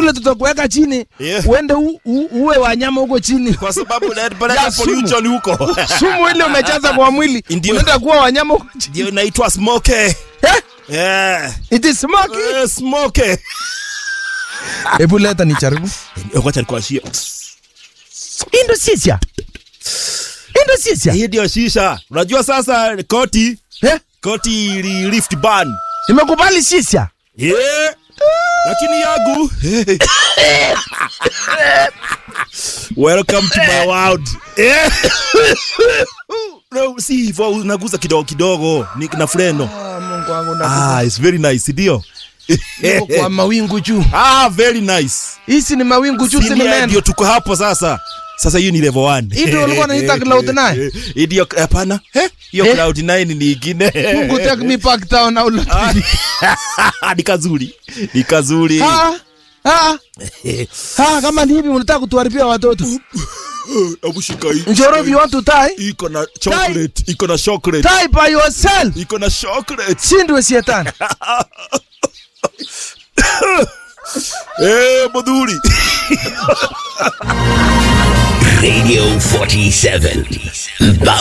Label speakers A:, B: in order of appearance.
A: kule tutakuweka chini
B: Yeah.
A: uende u, u, uwe wanyama huko chini
B: kwa sababu
A: Ya
B: napeleka
A: sumu.
B: pollution huko
A: sumu ile umejaza kwa mwili
B: Ndio.
A: unaenda kuwa wanyama huko chini
B: ndio inaitwa smoke
A: Eh?
B: yeah.
A: it is smoky
B: Eh, smoke
A: hebu leta nijaribu
B: wacha nikuashie
A: indo sisia indo sisia
B: hii ndio shisha unajua sasa koti
A: eh
B: koti ili lift ban
A: nimekubali sisia
B: yeah. lakini yangu welcome to my world yeah. no, si hivyo unaguza kidogo kidogo ni na freno
A: ah, Mungu wangu na
B: ah, it's very nice ndio
A: niko kwa mawingu juu
B: ah, very nice
A: hizi ni mawingu juu si
B: Senior
A: mimea
B: ndio tuko hapo sasa sasa hiyo ni level 1
A: Hii ndio ulikuwa unaita cloud nine?
B: Hii ndio hapana eh hiyo
A: Eh?
B: cloud 9 ni ingine
A: Mungu take me back town au
B: Ah, ni kazuri ni kazuri
A: ah ah ah kama ni hivi unataka kutuharibia watoto
B: hebu shika hii
A: njoro if you want to tie
B: iko na chocolate iko na chocolate
A: tie by yourself
B: iko na chocolate
A: sindwe shetani
B: eh modhuri
C: Radio 47.